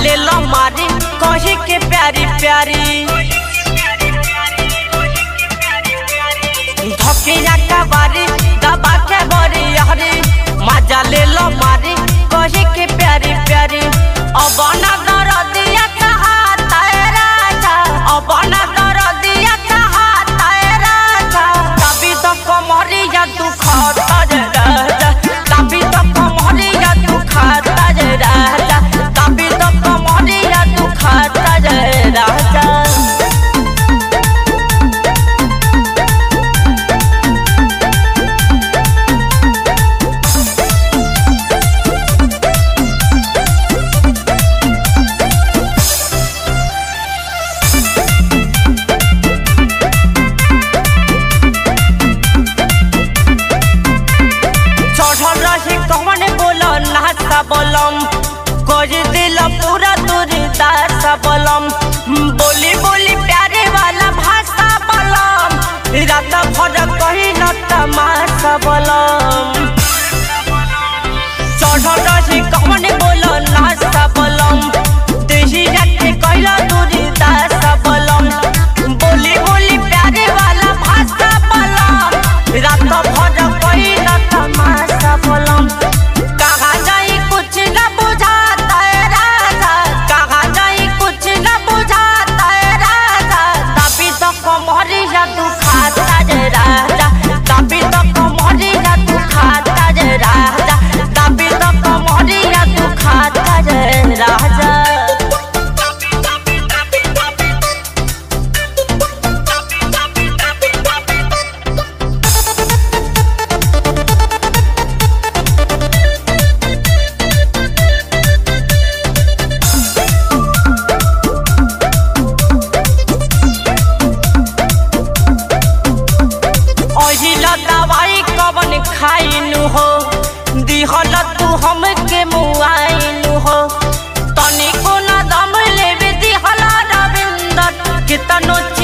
ले लो मारी कही के प्यारी प्यारी धकिया का बारी दबा के बरी हरी मजा ले लो मारी कही के प्यारी प्यारी अब ना दरदिया कहा तेरा जा अब ना दरदिया कहा तेरा जा तभी तो कमरिया तू खाता जे राजा तभी तो कमरिया तू खाता जे राजा तभी तो कमरिया तू खाता जे राजा चढ़ल रही कौन बोलो नाचा बोलम कर दिल पूरा दूर दासा बोलम बोली बोली प्यारे वाला भाषा बोलम रात भर कही न तमाशा बोलम चढ़ल रही कौन बोलो नाचा बोलम देही रात कहला दूर दासा बोलम बोली बोली प्यारे वाला भाषा बोलम रात भर कही न तमाशा बोलम कहाँ जाई कुछ न बुझाता है राजा कहाँ जाई कुछ न बुझाता है राजा तभी तो कमरिया तू खाता जे राजा तभी तो कमरिया तू खाता जे राजा तभी तो कमरिया तू खाता जे राजा अहिला दवाई कवन खाइनु हो दिहल तू हमके मुआइनु हो तनिको न दम लेबे दिहल रविंदर कितनो